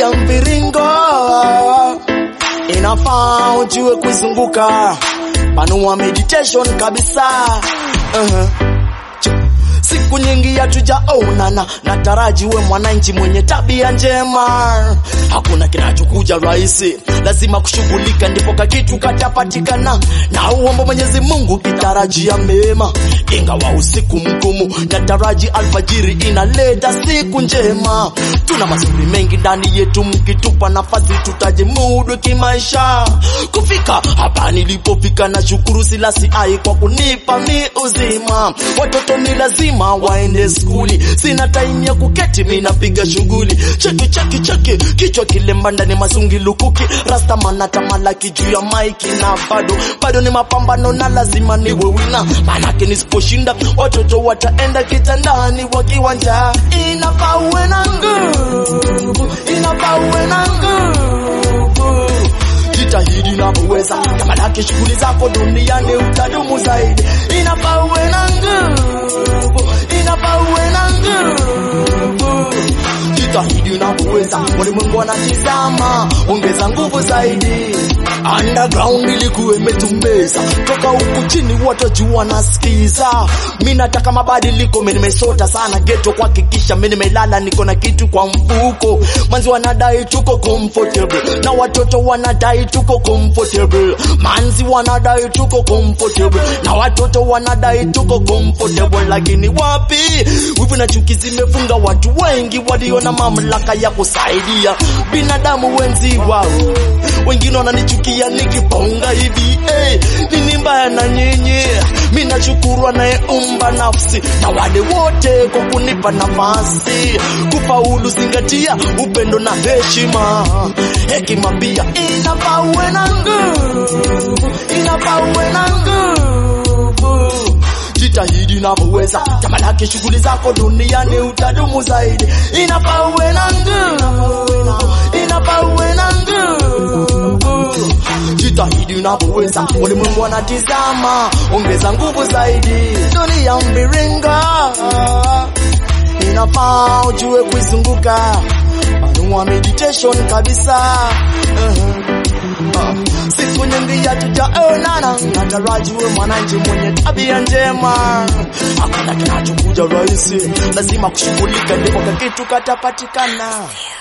dunia mviringo, inafaa ujue kuizunguka, panua meditation kabisa. uh-huh. Siku nyingi hatujaonana, nataraji we mwananchi mwenye tabia njema. Hakuna kinachokuja rahisi, lazima kushughulika, ndipo kakitu katapatikana. Na uomba Mwenyezi Mungu kitarajia mema, ingawa usiku mgumu, nataraji alfajiri inaleta siku njema. Tuna mazuri mengi ndani yetu, mkitupa nafasi tutajimudu kimaisha. Kufika hapa nilipofika, na shukuru Silasi ai kwa kunipa mi uzima. Watoto ni lazima waende skuli, sina time ya kuketi, mi napiga shughuli. Cheki cheki cheki, kichwa kilemba ndani masungi lukuki, rasta manata malaki juu ya maiki, na bado bado ni mapambano na lazima niwe wina, manake nisiposhinda watoto wataenda kitandani wakiwa njaa. Inafaa uwe na nguvu, inafaa uwe na nguvu jitahidi unavyoweza, kama lake shughuli zako duniani utadumu zaidi. Inafaa uwe na nguvu, inafaa uwe na nguvu, jitahidi unavyoweza, ulimwengu anatizama, ongeza nguvu zaidi. Underground ilikuwa imetumbeza toka huku chini, watu wajua wanasikiza. Mi nataka mabadiliko, mi nimesota sana geto kuhakikisha mi nimelala, niko na kitu kwa mfuko. Manzi wanadai tuko comfortable na watoto wanadai tuko comfortable. Manzi wanadai tuko comfortable na watoto wanadai tuko comfortable, lakini wapi, wivu na chuki zimefunga watu wengi walio na mamlaka ya kusaidia binadamu wenzi wao. Wengine wananichukia nikiponga hivi eh, nini mbaya na nyinyi? Mimi nashukuru anayeumba nafsi na wale wote kwa kunipa nafasi kufaulu. Zingatia upendo na heshima, hekima pia inafaa uwe na nguvu, inafaa uwe na nguvu jitahidi unavyoweza, tamalaki shughuli zako duniani utadumu zaidi. Inafaa uwe na nguvu, inafaa uwe na nguvu, jitahidi unavyoweza, ulimwengu anatizama, ongeza nguvu zaidi. Dunia mviringo, inafaa ujue kuizunguka, panua meditation kabisa. uh-huh. Uh, siku nyingi hatujaonana, nataraji we mwananchi mwenye tabia njema. Hakuna kinachokuja rahisi, lazima kushughulika, ndipo kakitu katapatikana.